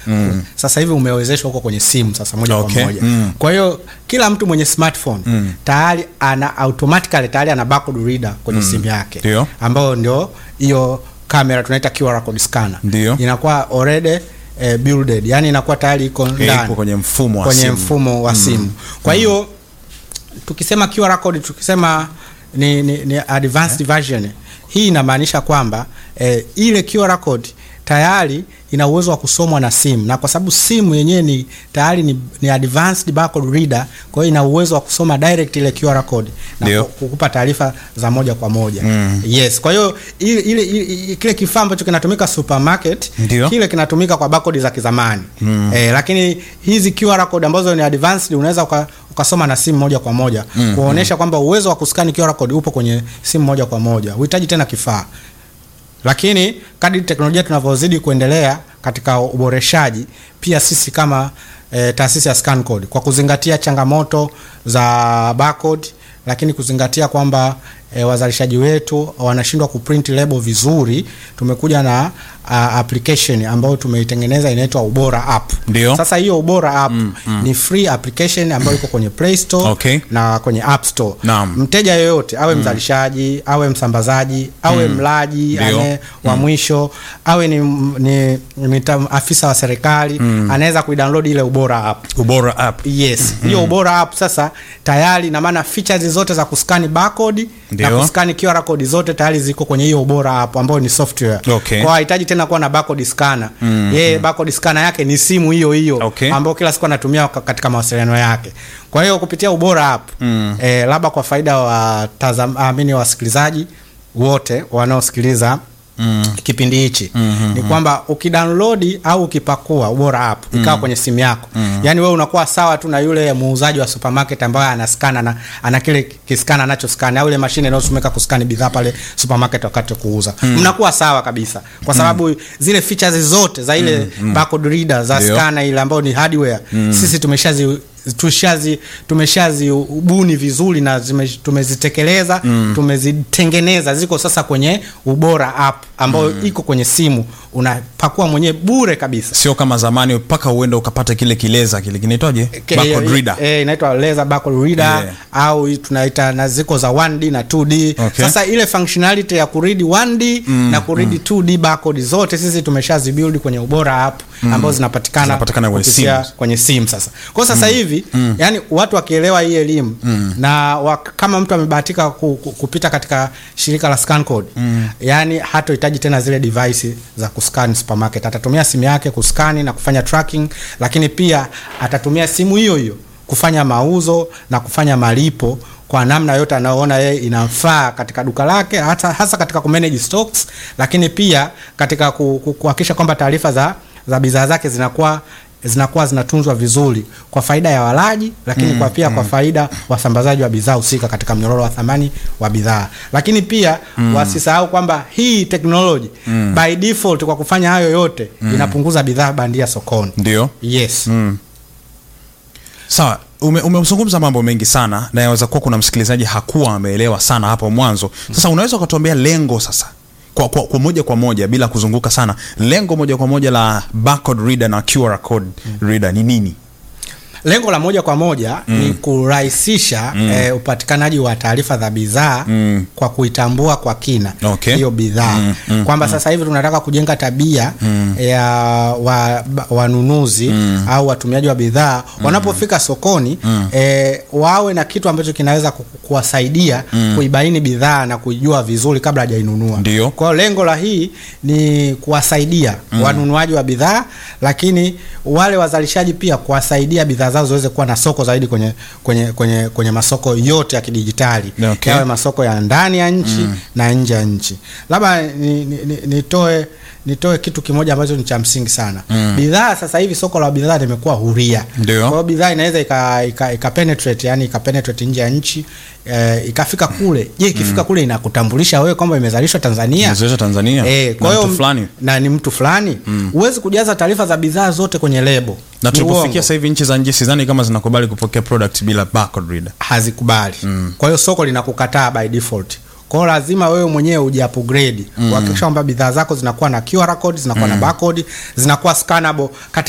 mm. sasa hivi umewezeshwa huko kwenye simu sasa moja Okay. kwa moja Mm. kwa hiyo kila mtu mwenye smartphone Mm. tayari ana automatically tayari ana barcode reader kwenye simu yake Ndio. ambayo ndio hiyo kamera tunaita QR code scanner Ndio. inakuwa already eh, builded yani inakuwa tayari iko Eh, ndani ipo kwenye mfumo wa kwenye simu. mfumo wa simu kwa hiyo tukisema QR code tukisema ni, ni, ni advanced version hii inamaanisha kwamba eh, ile QR code tayari ina uwezo wa kusomwa na simu na kwa sababu simu yenyewe ni tayari ni, ni advanced barcode reader kwa hiyo ina uwezo wa kusoma direct ile QR code na Ndio. ku- kukupa taarifa za moja kwa moja Mm. yes kwa hiyo ile, ile, ile, kile kifaa ambacho kinatumika supermarket Ndio. kile kinatumika kwa barcode za kizamani mm. eh, lakini hizi QR code ambazo ni advanced unaweza uka, ukasoma na simu moja kwa moja mm. kuonesha kwamba uwezo wa kuskani QR code upo kwenye simu moja kwa moja uhitaji tena kifaa lakini kadri teknolojia tunavyozidi kuendelea katika uboreshaji pia sisi kama e, taasisi ya ScanCode kwa kuzingatia changamoto za barcode lakini kuzingatia kwamba e, wazalishaji wetu wanashindwa kuprint label vizuri tumekuja na uh, application ambayo tumeitengeneza inaitwa ubora app Ndio. sasa hiyo ubora app mm, mm. ni free application ambayo iko kwenye play store Okay. na kwenye app store Naam. mteja yoyote awe mzalishaji awe msambazaji awe mlaji Ndio. ane wa mwisho awe ni, ni, ni ta- afisa wa serikali anaweza kuidownload ile ubora app ubora app yes hiyo ubora app sasa tayari na maana features zote za kuskani barcode na Ndio. kuskani QR code zote tayari ziko kwenye hiyo ubora app ambayo ni software Okay. kwa hahitaji tena kuwa na barcode scanner yeye barcode scanner yake ni simu hiyo hiyo Okay. ambayo kila siku anatumia ka- katika mawasiliano yake kwa hiyo kupitia ubora app Mm. eh, labda kwa faida wa tazam, amini wasikilizaji wote wanaosikiliza Mm. kipindi hichi Mhm, ni kwamba ukidownload au ukipakua ubora app ikawa kwenye simu yako yani wewe unakuwa sawa tu na yule muuzaji wa supermarket ambaye anaskana na ana kile kiskana anachoskani au ile mashine inayotumika kuskani bidhaa pale supermarket wakati wa kuuza mnakuwa sawa kabisa kwa sababu zile features zote za ile barcode reader za Ndio. scanner ile ambayo ni hardware sisi tumeshazi tushazi tumeshazi ubuni vizuri na zime, tumezitekeleza tumezitengeneza ziko sasa kwenye ubora app ambayo iko kwenye simu unapakua mwenyewe bure kabisa sio kama zamani mpaka uende ukapata kile kileza kile kinaitwaje Ke- barcode eh, reader eh, inaitwa laser barcode reader Yeah. au hii tunaita na ziko za 1D na 2D Okay. sasa ile functionality ya kuridi 1D na kuridi 2D barcode zote sisi tumeshazibuild kwenye ubora app ambazo zinapatikana Zinapatikana kwenye kupitia simu. kwenye simu sasa kwa sasa hivi yani watu wakielewa hii elimu na wak, kama mtu amebahatika ku, ku, kupita katika shirika la ScanCode yani hatohitaji tena zile device za kuscan supermarket atatumia simu yake kuskani na kufanya tracking lakini pia atatumia simu hiyo hiyo kufanya mauzo na kufanya malipo kwa namna yote anayoona yeye inamfaa katika duka lake hata hasa katika kumanage stocks lakini pia katika ku- ku- kuhakikisha kwamba taarifa za za bidhaa zake zinakuwa zinakuwa zinatunzwa vizuri kwa faida ya walaji lakini kwa pia kwa faida wasambazaji wa bidhaa husika katika mnyororo wa thamani wa bidhaa lakini pia wasisahau kwamba hii technology by default kwa kufanya hayo yote inapunguza bidhaa bandia sokoni ndio yes sawa ume- umezungumza mambo mengi sana na yaweza kuwa kuna msikilizaji hakuwa ameelewa sana hapo mwanzo sasa unaweza ukatuambia lengo sasa kwa, kwa, kwa moja kwa moja bila kuzunguka sana lengo moja kwa moja la barcode reader na QR code reader ni nini lengo la moja kwa moja ni kurahisisha eh, upatikanaji wa taarifa za bidhaa Mm. kwa kuitambua kwa kina Okay. hiyo bidhaa Mm, mm, kwamba sasa hivi tunataka kujenga tabia ya wa- ba- wanunuzi au watumiaji wa bidhaa wanapofika sokoni eh, wawe na kitu ambacho kinaweza ku- kuwasaidia kuibaini bidhaa na kuijua vizuri kabla hajainunua Ndio. kwa hiyo lengo la hii ni kuwasaidia wanunuaji wa bidhaa lakini wale wazalishaji pia kuwasaidia bidhaa zao ziweze kuwa na soko zaidi kwenye kwenye kwenye, kwenye masoko yote ya kidijitali Okay. yawe masoko ya ndani ya nchi na nje ya nchi labda ni- ni- ni- nitoe nitoe kitu kimoja ambacho ni cha msingi sana bidhaa sasa hivi soko la bidhaa limekuwa huria Ndio. kwa hiyo bidhaa inaweza ika, ika, ika penetrate yani ika penetrate nje ya nchi eh, ikafika kule je ikifika kule inakutambulisha wewe kwamba imezalishwa Tanzania Imezalishwa Tanzania? eh, Na kwa hiyo mtu fulani? na ni mtu fulani huwezi kujaza taarifa za bidhaa zote kwenye lebo na Ni tulipofikia uongo. sasa hivi nchi za nje sidhani kama zinakubali kupokea product bila barcode reader hazikubali kwa hiyo soko linakukataa by default kwa hiyo lazima wewe mwenyewe uji upgrade kuhakikisha kwamba bidhaa zako zinakuwa na QR code zinakuwa na barcode zinakuwa scannable